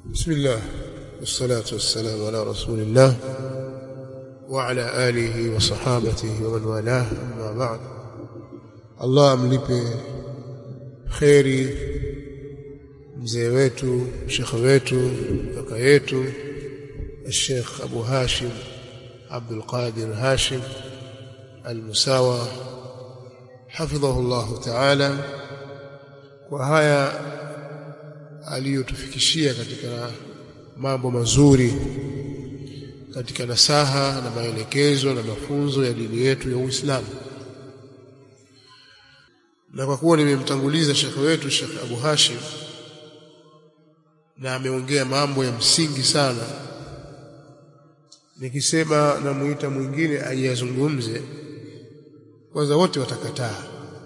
بسم الله والصلاة والسلام على رسول الله وعلى آله وصحابته ومن والاه أما بعد الله amlipe kheri mzee wetu shekhe wetu kaka yetu الشيخ أبو هاشم عبد القادر هاشم المساوى حفظه الله تعالى وهيا aliyotufikishia katika mambo mazuri katika nasaha na maelekezo na mafunzo ya dini yetu ya Uislamu. Na kwa kuwa nimemtanguliza shekhe wetu Sheikh Abu Hashim na ameongea mambo ya msingi sana, nikisema namuita mwingine ayazungumze, kwanza wote watakataa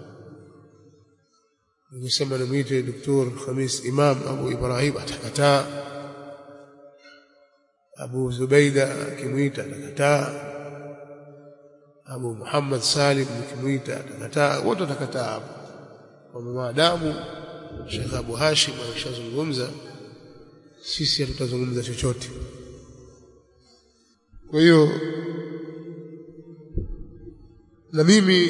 nikisema nimwite Dr. Khamis Imam Abu Ibrahim atakataa, Abu Zubaida akimwita atakataa, Abu Muhammad Salim nikimwita atakataa, wote watakataa hapo. Kwa maadamu Sheikh Abu Hashim ameshazungumza, sisi hatutazungumza chochote. Kwa hiyo na mimi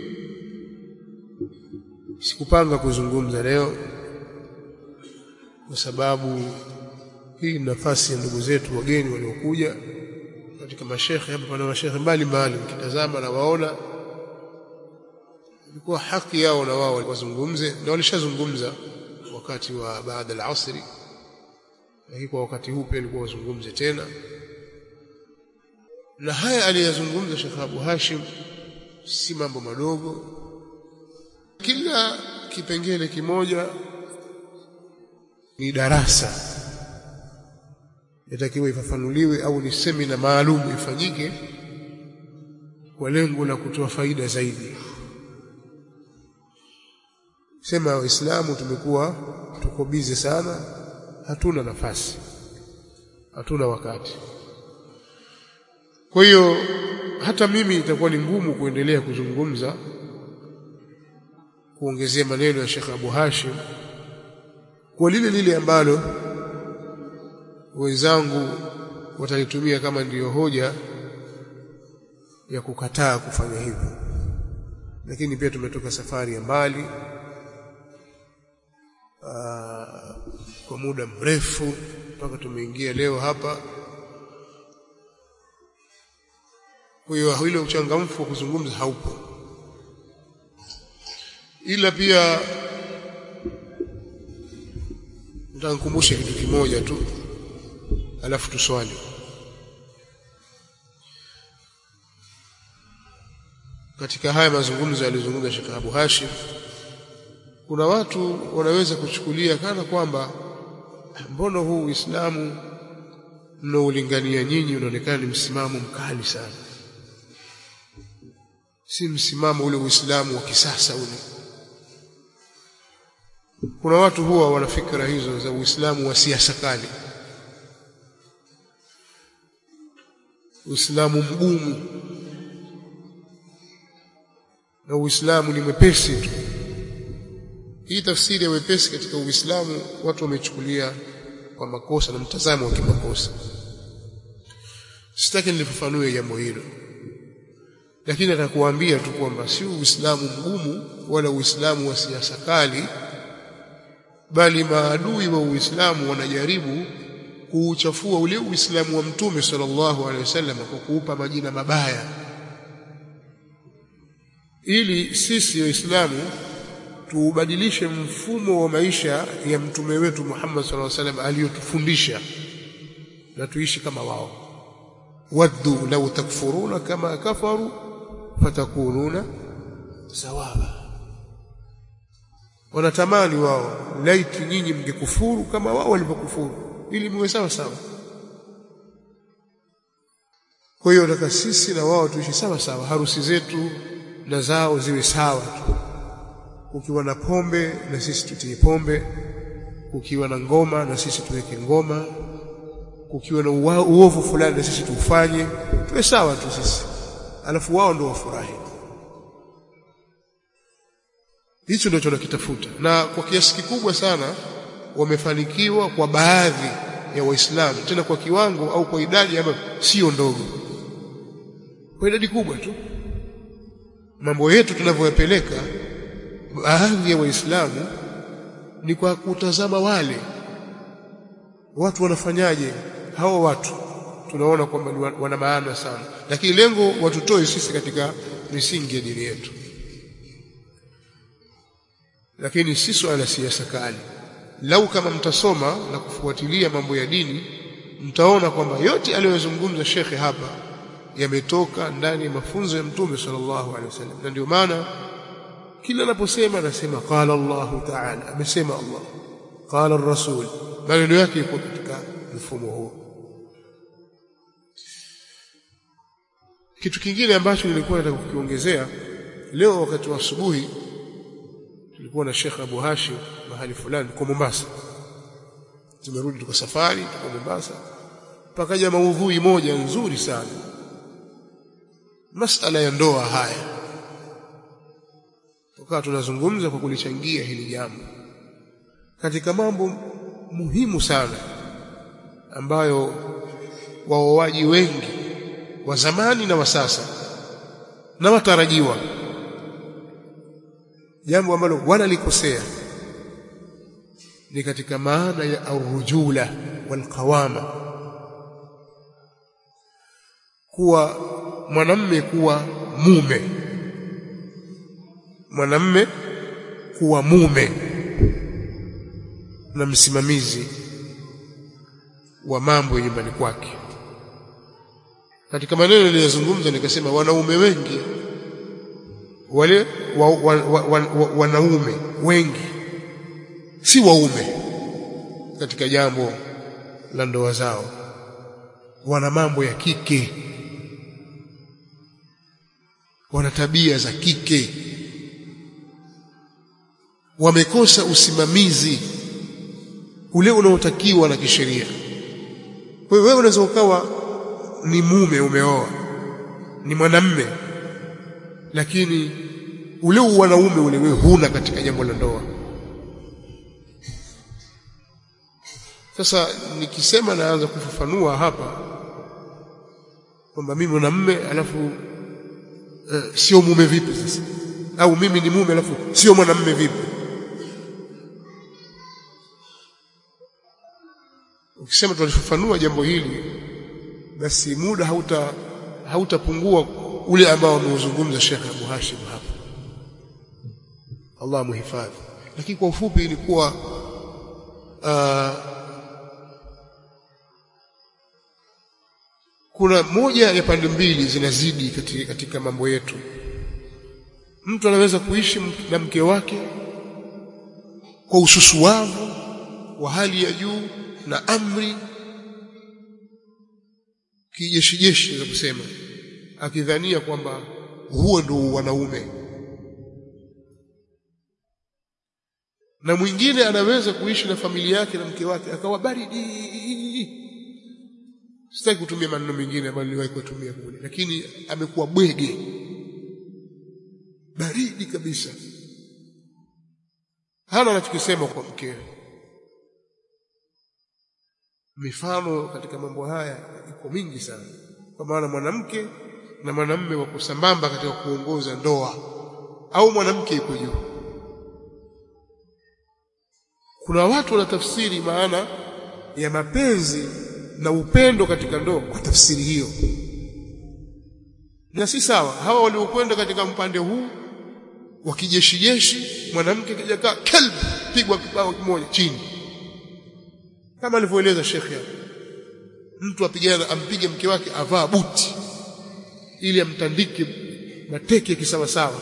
sikupanga kuzungumza leo kwa sababu hii ni nafasi ya ndugu zetu wageni waliokuja katika mashekhe hapa pana mashekhe mbalimbali ukitazama na waona ilikuwa haki yao na wao wazungumze na walishazungumza wakati wa baada al-asri lakini kwa wakati huu pia ilikuwa wazungumze tena na haya aliyazungumza Sheikh Abu Hashim si mambo madogo kila kipengele kimoja ni darasa yatakiwa ifafanuliwe au ni semina maalum ifanyike kwa lengo la kutoa faida zaidi sema waislamu tumekuwa tuko bize sana hatuna nafasi hatuna wakati kwa hiyo hata mimi itakuwa ni ngumu kuendelea kuzungumza kuongezea maneno ya Sheikh Abu Hashim kwa lile lile ambalo wenzangu watalitumia kama ndiyo hoja ya kukataa kufanya hivyo lakini pia tumetoka safari ya mbali aa, kwa muda mrefu mpaka tumeingia leo hapa kwa hiyo ile uchangamfu wa kuzungumza haupo ila pia nitakukumbusha kitu kimoja tu alafu tuswali katika haya mazungumzo yalizungumza Sheikh Abu Hashim kuna watu wanaweza kuchukulia kana kwamba mbona huu Uislamu mnaolingania nyinyi unaonekana ni msimamo mkali sana si msimamo ule Uislamu wa kisasa ule kuna watu huwa wana fikra hizo za Uislamu wa siasa kali Uislamu mgumu na Uislamu ni mwepesi tu hii tafsiri ya wepesi katika Uislamu watu wamechukulia kwa makosa na mtazamo wa kimakosa sitaki nilifafanue jambo hilo lakini atakuambia tu kwamba si Uislamu mgumu wala Uislamu wa siasa kali bali maadui wa Uislamu wanajaribu kuuchafua ule Uislamu wa Mtume sallallahu alaihi wasallam kwa kuupa majina mabaya ili sisi waislamu tuubadilishe mfumo wa maisha ya mtume wetu Muhammad sallallahu alaihi wasallam aliyotufundisha na tuishi kama wao waddu law takfuruna kama kafaru fatakununa sawawa wanatamani wao laiti nyinyi mngekufuru kama wao walivyokufuru ili muwe sawa sawa kwa hiyo nataka sisi na wao tuishi sawa sawa harusi zetu na zao ziwe sawa tu ukiwa na pombe na sisi tutie pombe ukiwa na ngoma na sisi tuweke ngoma ukiwa na uovu fulani na sisi tufanye tuwe sawa tu sisi alafu wao ndio wafurahi hicho ndio tunakitafuta na kwa kiasi kikubwa sana wamefanikiwa kwa baadhi ya waislamu tena kwa kiwango au kwa idadi ambayo sio ndogo kwa idadi kubwa tu mambo yetu tunavyoyapeleka baadhi ya waislamu ni kwa kutazama wale watu wanafanyaje hawa watu tunaona kwamba wana maana sana lakini lengo watutoe sisi katika misingi ya dini yetu lakini si swala la siasa kali lau kama mtasoma na kufuatilia mambo ya dini mtaona kwamba yote aliyozungumza shekhe hapa yametoka ndani ya mafunzo ya mtume sallallahu alaihi wasallam na ndio maana kila anaposema anasema qala Allah ta'ala amesema Allah qala ar-rasul maneno yake yako katika mfumo huo kitu kingine ambacho nilikuwa nataka kukiongezea leo wakati wa asubuhi tulikuwa na Sheikh Abu Hashim mahali fulani kwa Mombasa tumerudi tuko safari tuko Mombasa pakaja maudhui moja nzuri sana masala ya ndoa haya tukawa tunazungumza kwa kulichangia hili jambo katika mambo muhimu sana ambayo waoaji wengi wa zamani na wa sasa na watarajiwa jambo ambalo wanalikosea ni katika maana ya arrujula walqawama kuwa mwanamme kuwa mume mwanamme kuwa mume na msimamizi wa mambo ya nyumbani kwake katika maneno niliyozungumza nikasema wanaume wengi wale wa, wa, wa, wa, wa, wanaume wengi si waume katika jambo la ndoa zao wana mambo ya kike wana tabia za kike wamekosa usimamizi ule unaotakiwa na kisheria kwa hiyo wewe unaweza ukawa ni mume umeoa ni mwanamme lakini ule wanaume ule wewe huna katika jambo la ndoa sasa nikisema naanza kufafanua hapa kwamba mimi mwanamme alafu uh, sio mume vipi sasa au mimi ni mume alafu sio mwanamme vipi ukisema tutalifafanua jambo hili basi muda hauta hautapungua ule ambao ameuzungumza Sheikh Abu Hashim hapa Allah muhifadhi lakini kwa ufupi ilikuwa uh, kuna moja ya pande mbili zinazidi katika, katika mambo yetu mtu anaweza kuishi na mke wake kwa ususuavu wa hali ya juu na amri kijeshi jeshi za kusema akidhania kwamba huo ndio wanaume na mwingine anaweza kuishi na familia yake na mke wake akawa baridi sitaki kutumia maneno mengine ambayo niliwahi kutumia kule lakini amekuwa bwege baridi kabisa hana anachokisema kwa mkewe mifano katika mambo haya iko mingi sana kwa maana mwanamke na mwanamume wako sambamba katika kuongoza ndoa au mwanamke yuko juu kuna watu wanatafsiri maana ya mapenzi na upendo katika ndoa kwa tafsiri hiyo na si sawa hawa waliokwenda katika mpande huu wa kijeshi jeshi mwanamke kijakaa kelb pigwa kibao kimoja chini kama alivyoeleza shekhe mtu apigana ampige mke wake avaa buti ili amtandike mateke kisawasawa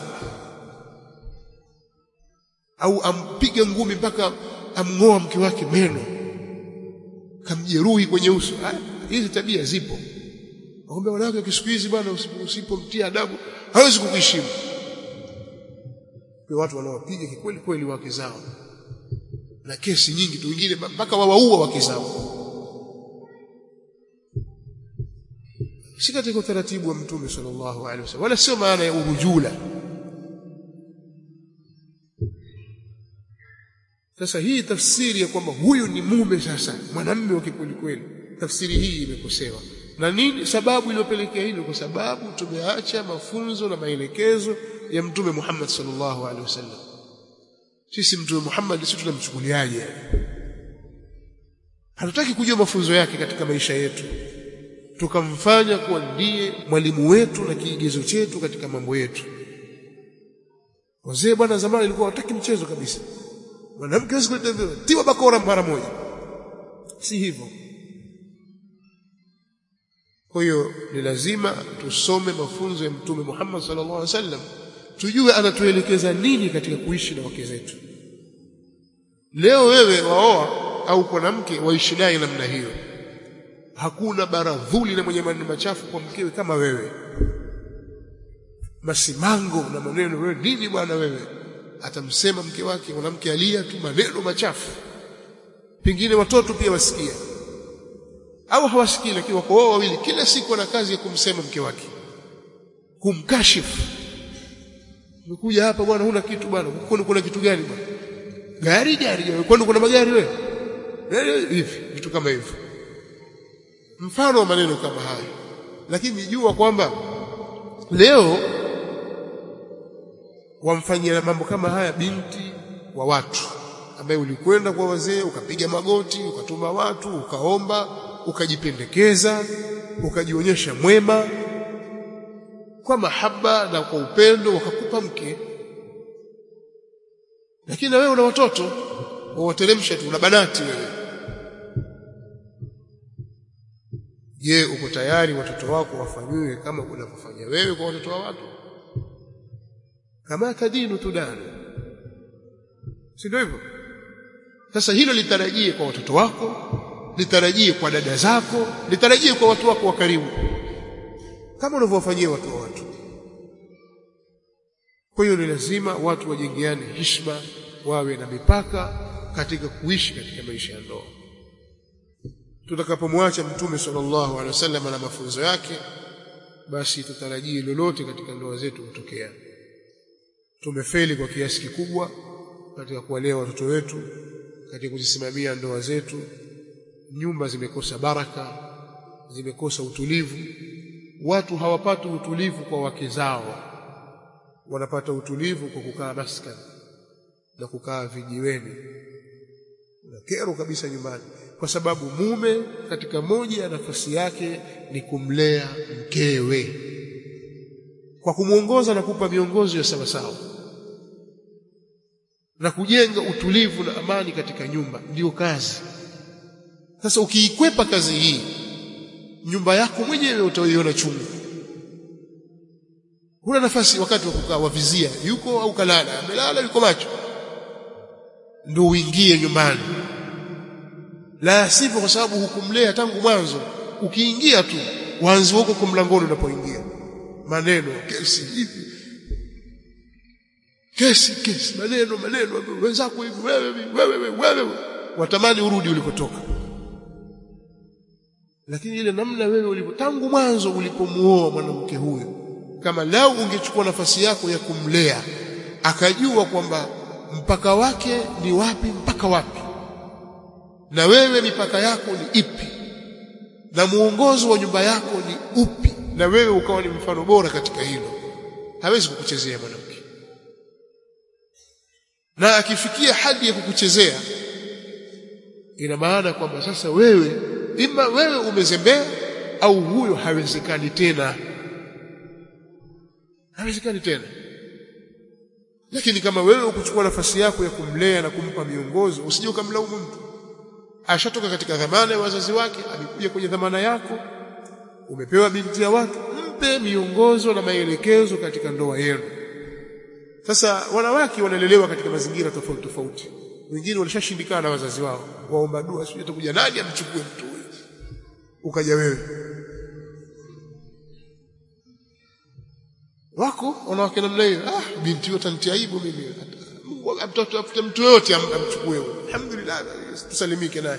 au ampige ngumi mpaka amng'oa mke wake meno kamjeruhi kwenye uso hizi tabia zipo waombe wanawake wa siku hizi bwana usipomtia adabu hawezi kukuheshimu kwa watu wanaopiga kikweli kweli wake zao na kesi nyingi tu wengine mpaka wawaua wake zao si katika utaratibu wa mtume sallallahu alaihi wasallam wala sio maana ya urujula sasa hii tafsiri ya kwamba huyu ni mume sasa mwanamume wa kikweli kweli tafsiri hii imekosewa na nini sababu iliyopelekea hilo kwa sababu tumeacha mafunzo na maelekezo ya mtume Muhammad sallallahu alaihi wasallam sisi mtume Muhammad sisi tunamchukuliaje hatutaki kujua mafunzo yake katika maisha yetu tukamfanya kuwa ndiye mwalimu wetu na kiigizo chetu katika mambo yetu wazee bwana zamani ilikuwa wataki mchezo kabisa mwanamke hawezi kuleta tiwa bakora mara moja si hivyo kwa hiyo ni lazima tusome mafunzo ya mtume Muhammad sallallahu alaihi wasallam tujue anatuelekeza nini katika kuishi na wake zetu leo wewe waoa au mwanamke waishi naye namna hiyo hakuna baradhuli na mwenye maneno machafu kwa mkewe kama wewe masimango na maneno wewe nini bwana wewe atamsema mke wake mwanamke alia tu maneno machafu pengine watoto pia wasikia au hawasikii lakini wako wao wawili kila siku wana kazi ya kumsema mke wake kumkashifu umekuja hapa bwana huna kitu bwana kwani kuna kitu gani bwana gari gari kwani kuna magari wewe hivi vitu kama hivyo mfano wa maneno kama hayo lakini jua kwamba leo wamfanyia mambo kama haya binti wa watu ambaye ulikwenda kwa wazee ukapiga magoti ukatuma watu ukaomba ukajipendekeza ukajionyesha mwema kwa mahaba na kwa upendo wakakupa mke lakini na wewe una watoto wawateremsha tu una banati wewe je uko tayari watoto wako wafanyiwe kama unavyofanya wewe kwa watoto wa watu kama kadinu tudanu si ndio hivyo sasa hilo litarajie kwa watoto wako litarajie kwa dada zako litarajie kwa watu wako wa karibu kama unavyowafanyia watu wa watu kwa hiyo ni lazima watu wajengeane heshima wawe na mipaka katika kuishi katika maisha ya ndoa tutakapomwacha mtume sallallahu alaihi wasallam na mafunzo yake basi tutarajie lolote katika ndoa zetu kutokea tumefeli kwa kiasi kikubwa katika kuwalea watoto wetu katika kuzisimamia ndoa zetu nyumba zimekosa baraka zimekosa utulivu watu hawapati utulivu kwa wake zao wanapata utulivu kwa kukaa maskani na kukaa vijiweni na kero kabisa nyumbani kwa sababu mume katika moja ya nafasi yake ni kumlea mkewe kwa kumwongoza na kupa miongozo ya sawasawa na kujenga utulivu na amani katika nyumba ndiyo kazi sasa ukiikwepa kazi hii nyumba yako mwenyewe utaiona chungu huna nafasi wakati wa kukaa wavizia yuko au kalala amelala yuko macho ndio uingie nyumbani la sivyo kwa sababu hukumlea tangu mwanzo ukiingia tu wanzi huko kwa mlangoni unapoingia maneno kesi hivi kesi kesi maneno maneno wenzako hivi wewe wewe wewe wewe watamani urudi ulikotoka lakini ile namna wewe ulipo tangu mwanzo ulipomuoa mwanamke huyo kama lao ungechukua nafasi yako ya kumlea akajua kwamba mpaka wake ni wapi mpaka wapi na wewe mipaka yako ni ipi na muongozo wa nyumba yako ni upi na wewe ukawa ni mfano bora katika hilo hawezi kukuchezea mwanamke na akifikia hadi ya kukuchezea ina maana kwamba sasa wewe ima wewe umezembea au huyo hawezekani tena hawezekani tena lakini kama wewe ukuchukua nafasi yako ya kumlea na kumpa miongozo usije ukamlaumu mtu ashatoka katika dhamana ya wazazi wake amekuja kwenye dhamana yako umepewa binti ya watu mpe miongozo na maelekezo katika ndoa yenu sasa wanawake wanalelewa katika mazingira tofauti tofauti wengine walishashindikana na wazazi wao waomba dua sio atakuja nani amchukue mtu huyo ukaja wewe wako wanawake namna hiyo ah binti yote antia aibu mimi mtoto afute mtu yote amchukue alhamdulillah tusalimike naye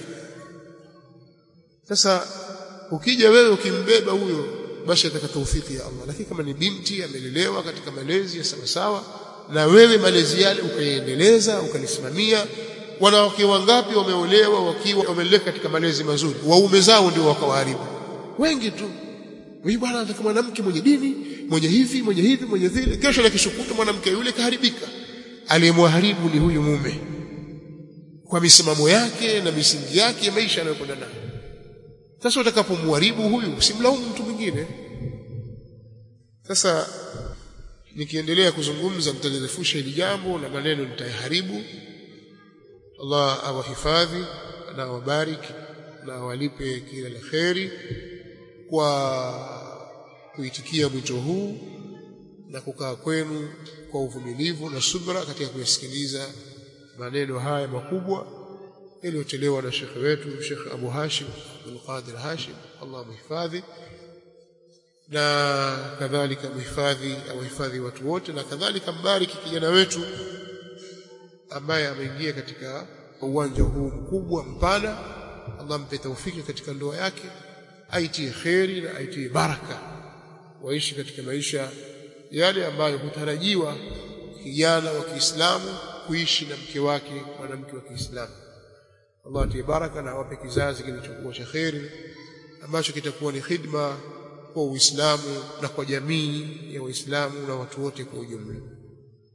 sasa ukija wewe ukimbeba huyo basi ataka taufiki ya Allah lakini kama ni binti amelelewa katika malezi ya sawa sawa na wewe malezi yale ukaiendeleza ukalisimamia wanawake wangapi wameolewa wakiwa wameleka katika malezi mazuri waume zao ndio wakawaharibu wengi tu huyu bwana anataka mwanamke mwenye dini mwenye hivi mwenye hivi mwenye vile kesho na kishukuta mwanamke yule kaharibika aliyemwharibu ni huyu mume kwa misimamo yake na misingi yake ya maisha anayokwenda nayo sasa utakapomharibu huyu usimlaumu mtu mwingine sasa nikiendelea kuzungumza nitalirefusha hili jambo na maneno nitayaharibu Allah awahifadhi na awabariki na awalipe kila la kheri kwa kuitikia mwito huu na kukaa kwenu kwa uvumilivu na subra katika kuyasikiliza maneno haya makubwa yaliyotolewa na shekhe wetu Sheikh Abu Hashim Abdul Qadir Hashim Allah mhifadhi na kadhalika mhifadhi awahifadhi watu wote na kadhalika mbariki kijana wetu ambaye ameingia katika uwanja huu mkubwa mpana Allah mpe taufiki katika ndoa yake aitie kheri na aitie baraka waishi katika maisha yale ambayo hutarajiwa kijana wa Kiislamu kuishi na mke wake mwanamke wa Kiislamu Allah atie baraka na awape kizazi kilichokuwa cha kheri ambacho kitakuwa ni khidma kwa Uislamu na kwa jamii ya Waislamu na watu wote kwa ujumla